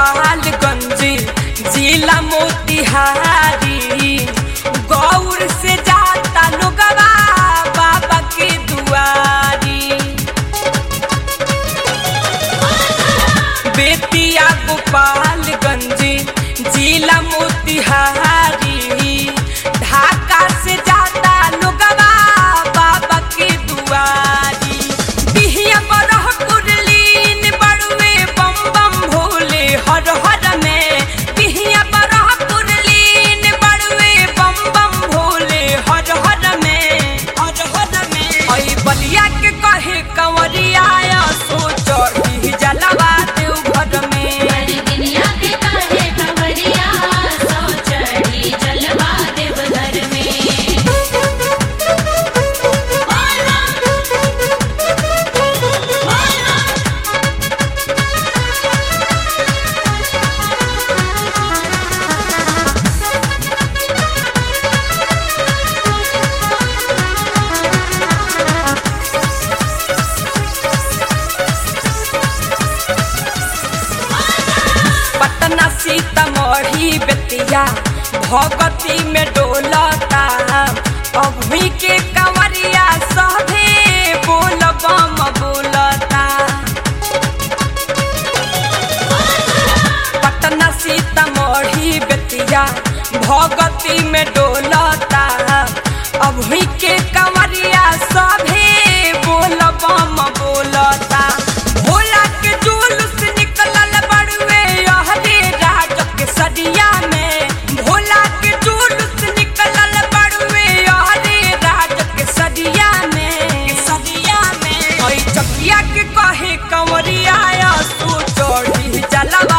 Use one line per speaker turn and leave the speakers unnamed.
गोपालगंज जिला मोतिहारी गौर से जाता लोगवा बाबा के दुआरी बेतिया गोपालगंज जिला मोतिहारी ढाका से जाता लोगवा बाबा के दुआरी बिहिया बरह कुरलीन बड़ुए बम बम भोले हर हर में बिहिया बरह कुरलीन बड़ुए बम बम भोले हर हर में हर हर में ओई बलिया के कहे कंवरिया सो चढ़ी जलवा देव घर में
हर दुनिया के काहे कंवरिया सो चढ़ी जलवा देव घर में बोला बोला
पटना सीतामढ़ी बेतिया भगती में डोलता अभी के कंवरिया सभे बोल बम बोलता पटना सीतामढ़ी बेतिया भगती में डोलता अभी के कंवरिया सभे बोल बम बोलता भोला के जुलूस निकलल बड़ुए हरे राज के सदिया में भोला के जुलूस निकलल बड़ुए हरे राज के सदिया में सदिया में ओई चकिया के कहे कंवरिया सो चढ़ी जलवा